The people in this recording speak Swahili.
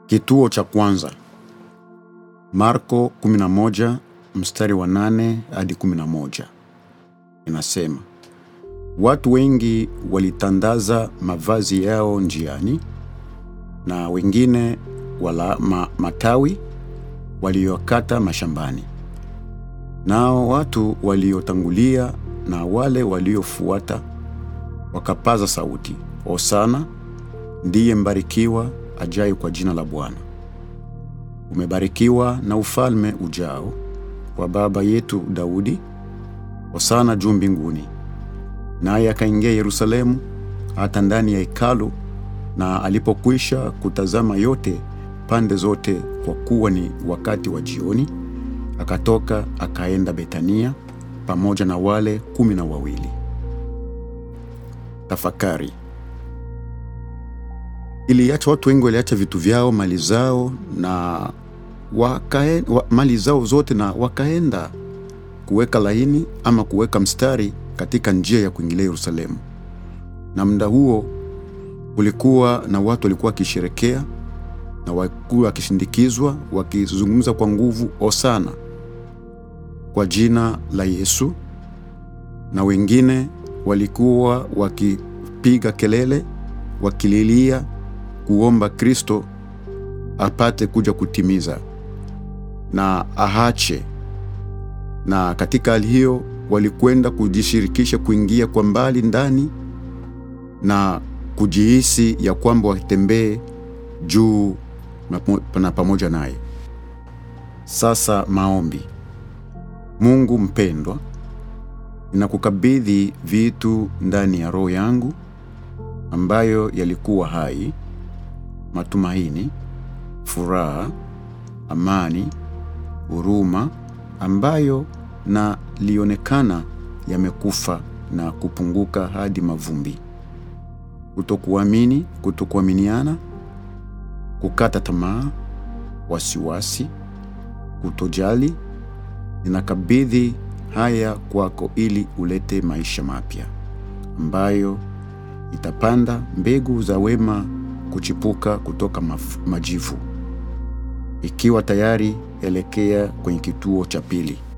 Kituo cha kwanza. Marko 11 mstari wa 8 hadi 11. Inasema, watu wengi walitandaza mavazi yao njiani na wengine wala ma, matawi waliokata mashambani. Nao watu waliotangulia na wale waliofuata wakapaza sauti, Hosana, ndiye mbarikiwa ajaye kwa jina la Bwana. Umebarikiwa na ufalme ujao kwa baba yetu Daudi. Hosana juu mbinguni. Naye akaingia Yerusalemu hata ndani ya hekalu, na alipokwisha kutazama yote pande zote, kwa kuwa ni wakati wa jioni, akatoka akaenda Betania pamoja na wale kumi na wawili. Tafakari. Iliacha watu wengi waliacha vitu vyao, mali zao na wakae, wa, mali zao zote na wakaenda kuweka laini ama kuweka mstari katika njia ya kuingilia Yerusalemu. Na muda huo kulikuwa na watu walikuwa wakisherekea na walikuwa wakishindikizwa wakizungumza kwa nguvu, Hosana kwa jina la Yesu, na wengine walikuwa wakipiga kelele wakililia kuomba Kristo apate kuja kutimiza na ahache. Na katika hali hiyo walikwenda kujishirikisha kuingia kwa mbali ndani na kujihisi ya kwamba watembee juu na pamoja naye. Sasa maombi. Mungu mpendwa, ninakukabidhi vitu ndani ya roho yangu ambayo yalikuwa hai, matumaini, furaha, amani, huruma ambayo na lionekana yamekufa na kupunguka hadi mavumbi. Kutokuamini, kutokuaminiana, kukata tamaa, wasiwasi, kutojali, ninakabidhi haya kwako ili ulete maisha mapya ambayo itapanda mbegu za wema kuchipuka kutoka maf, majivu. Ikiwa tayari, elekea kwenye kituo cha pili.